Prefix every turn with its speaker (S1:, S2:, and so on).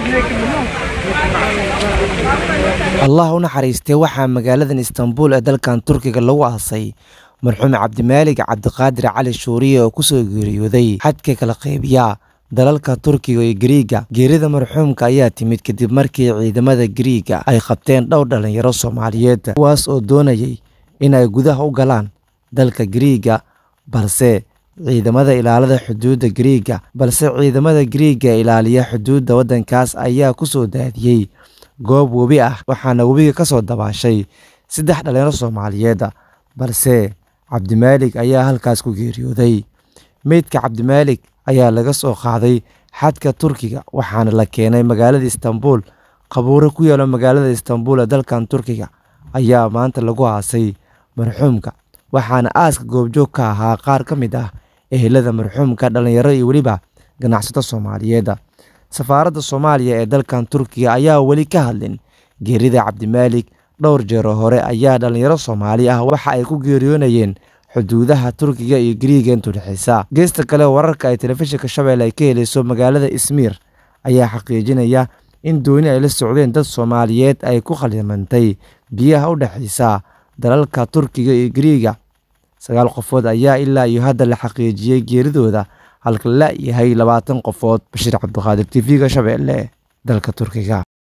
S1: allah u naxariistay waxaa magaaladan istanbul ee dalkan turkiga lagu aasay marxuum cabdimaalig cabdiqaadir cali shuuriye oo kusoo geeriyooday xadka kala qaybiya dalalka turkiga iyo gariiga geerida marxuumka ayaa timid kadib markii ciidamada gariiga ay qabteen dhowr dhalinyaro soomaaliyeed kuwaas oo doonayay inay gudaha u galaan dalka gariiga balse ciidamada ilaalada xuduudda gariiga balse ciidamada gariiga ilaaliya xuduudda waddankaas ayaa ku soo daadiyey goob webi ah waxaana webiga ka soo dabaashay saddex dhalinyaro soomaaliyeed balse cabdimaalig ayaa halkaas ku geeriyooday meydka cabdimaalig ayaa laga soo qaaday xadka turkiga waxaana la keenay magaalada istanbul qabuuro ku yaalo magaalada istanbul ee dalkan turkiga ayaa maanta lagu aasay marxuumka waxaana aaska goobjoog ka ahaa qaar ka mid ah ehelada marxuumka dhallinyaro iyo weliba ganacsato soomaaliyeed safaaradda soomaaliya ee dalkan turkiga ayaa weli ka hadlin geerida cabdimaalig dhowr jeero hore ayaa dhallinyaro soomaali ah waxa ay ku geeriyoonayeen xuduudaha turkiga iyo gariiga intuu dhexeysa geesta kale wararka ay telefishinka shabeelle ay ka helayso magaalada ismiir ayaa xaqiijinaya in dooni ay la socdeen dad soomaaliyeed ay ku khaldamantay biyaha u dhexeysa dalalka turkiga iyo gariiga sagaal qofood ayaa ilaa iyo hadda la xaqiijiyey geeridooda halka la yahay labaatan qofood bashiir cabdiqaadir t v-ga shabeelle dalka turkiga